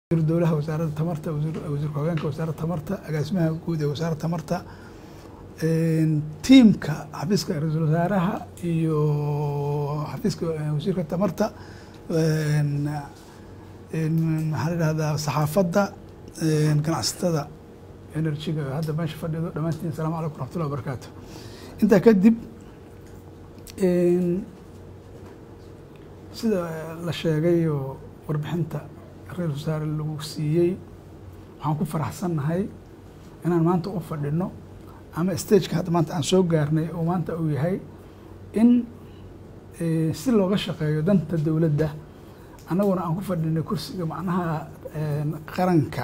wasiir dowlaha wasaaradda tamarta wasiir ku-hogeenka wasaaradda tamarta agaasimaha guud ee wasaaradda tamarta tiimka xafiiska ra-iisul wasaaraha iyo xafiiska wasiirka tamarta maxaa la yidhahdaa saxaafadda ganacsatada enerjiga hadda meesha fadhido dhammaantiin asalaamu calaykum raxmatullahi wabarakaatu intaa kadib sida la sheegay oo warbixinta ra-isul wasaare lagu siiyey waxaan ku faraxsannahay inaan maanta u fadhino ama stageka hadda maanta aan soo gaarnay oo maanta uu yahay in si looga shaqeeyo danta dowladda annaguna aan ku fadhinay kursiga macnaha qaranka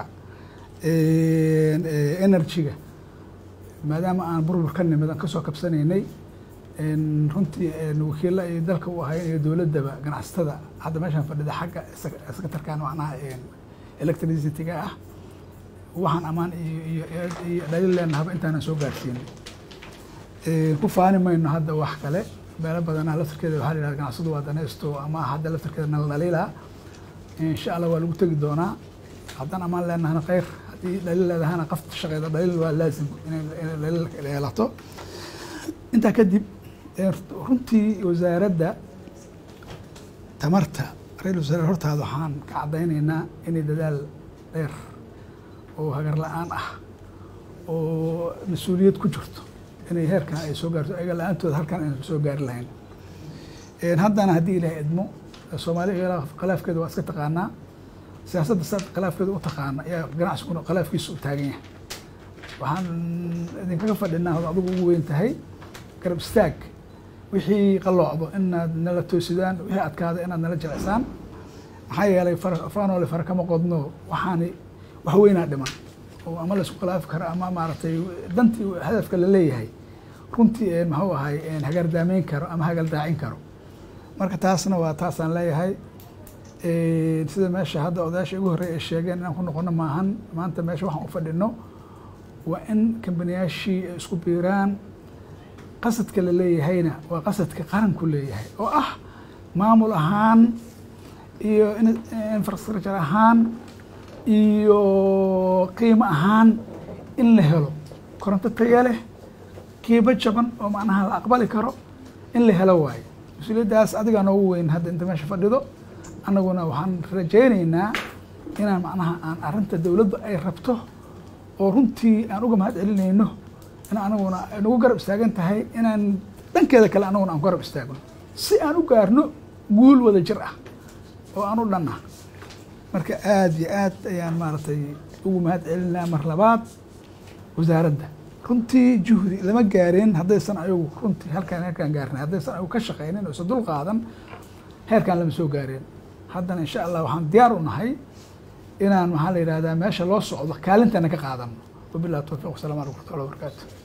enerjiga maadaama aan burbur ka nimid aan kasoo kabsanaynay runtii wakiilla ay dalka u ahayn iyo dowladdaba ganacsatada hadda meeshaan fadhida xagga sekatarkan macnaha electricity-ga ah waxaan ammaan iyo dhaliil leenahaba intaanan soo gaarsiinay ku faani mayno hadda wax kale meelo badanaa laftarkeeda waxaa la yihahda ganacsadu waa danaysto ama hadda laftarkeeda nala dhaliila insha allah waa lagu tegi doonaa haddaan ammaan leenahana khayr haddii dhaliil leedahana qafta shaqeeda dhaliil waa laazim inay dhaliil yeelato intaa kadib runtii wasaaradda tamarta ra-isul wasaare hortaada waxaan ka caddaynaynaa inay dadaal dheer oo hagar la-aan ah oo mas-uuliyad ku jirto inay heerkan ay soo gaarto ayaga la-aantooda halkan aynan soo gaari lahayn haddana haddii ilaahay idmo soomaaliya khilaafkeeda waa iska taqaanaa siyaasadda saad khilaafkeeda u taqaana ayaa ganacsiguna khilaafkiisa u taagan yahay waxaan idinkaga fadhinaa od adigu ugu weyn tahay garab istaag wixii qalloocdo inaad nala toosidaan wixii adkaada inaad nala jilicsaan maxaa yeelay faanoole fara kama qodno waxaani wax weynaa dhiman oo ama laisku khilaafi karo ama maaragtay dantii hadafka la leeyahay runtii maxuu ahay hagaardaameyn karo ama hagaldaacin karo marka taasna waa taasaan leeyahay sida meesha hadda odayaasha igu horreey ay sheegeen inaan ku noqono maahan maanta meesha waxaan u fadhino waa in kambaniyaashii ay isku biiraan qasadka la leeyahayna waa qasadka qaranku leeyahay oo ah maamul ahaan iyo infrastructure ahaan iyo qiimo ahaan in la helo koronto taya leh qiimo jaban oo macnaha la aqbali karo in la helo waayo mas-uuliyaddaas adigaa noogu weyn hadda inta meesha fadhido annaguna waxaan rajaynaynaa inaan macnaha aan arrinta dowladdu ay rabto oo runtii aan uga mahad celinayno in anaguna nagu garab istaagan tahay inaan dhankeeda kale anaguna aan ku garab istaagno si aan u gaarno guul wada jir ah oo aan u dhanna marka aada iyo aad ayaan maaragtay ugu mahad celinaa mar labaad wasaaradda runtii juhdi lama gaareen haddaysan ayagu runtii halkaan heerkaan gaarnay haddaysan ayagu ka shaqaynin oo isa dul qaadan heerkaan lama soo gaareen haddana insha allah waxaan diyaar u nahay inaan maxaa la yidhahdaa meesha loo socdo kaalintana ka qaadano wabillahi towfiiq wasalamu alaikum warahmatullahi wabarakatu